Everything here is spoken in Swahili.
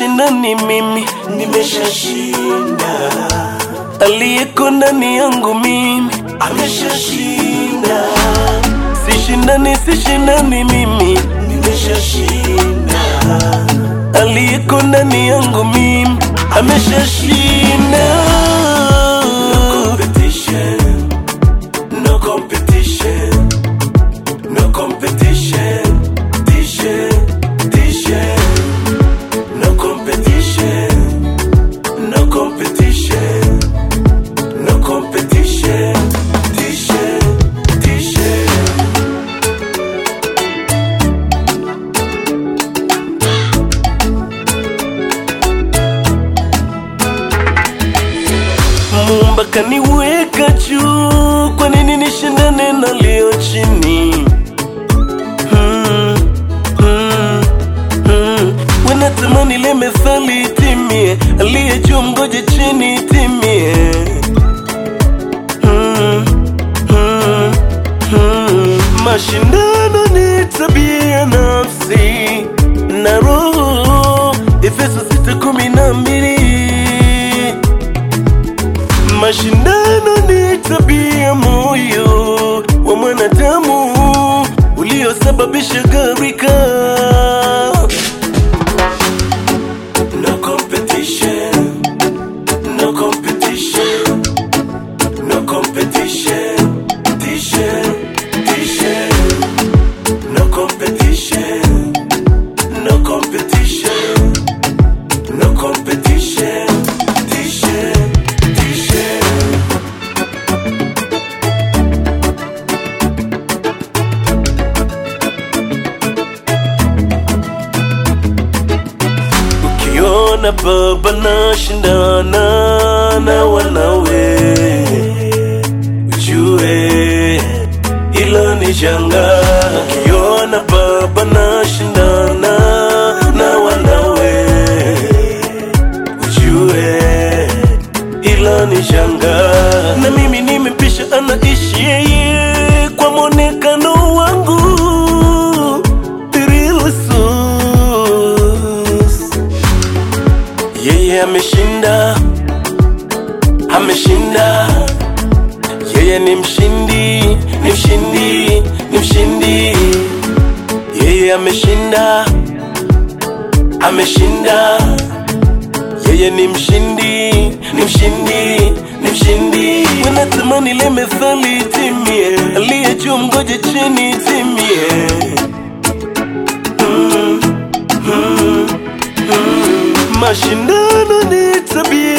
sishindani mimi, nimeshashinda, aliyeko ndani yangu mimi, ameshashinda, sishindani sishindani mimi, nimeshashinda, aliyeko ndani yangu mimi, ameshashinda. competition, no competition, no competition, T-shirt, T-shirt, no competition, no competition, no competition, T-shirt, T-shirt. Muumba kaniweka juu, kwa nini nishindane na leo chini? Hmm, hmm, hmm. Wanatamani ile methali itimie, aliye juu mgoje chini itimie. Hmm, hmm, hmm. Mashindano ni tabia ya nafsi na roho, Efeso sita kumi na mbili. Mashindano ni tabia ya moyo wa mwanadamu uliosababisha gharika. No competition, no competition, no competition, T-shirt, T-shirt, no competition, no competition, no competition, T-shirt, T-shirt. Ukiona baba na shindana na wanawe, ujue hilo ni janga. Ukiona baba na shindana na wanawe, ujue hilo ni janga. Na mimi nimepisha, anaishi yeye kwa mwonekano wangu Tirilusus. Yeye ameshinda, ameshinda. Yeye ni mshindi, ni mshindi, ni mshindi. Yeye ameshinda, ameshinda. Yeye ni mshindi, ni mshindi, ni mshindi. Wanatamani ile methali itimie, aliye juu mgoje chini itimie. Mm, mm, mm. Mashindano ni tabia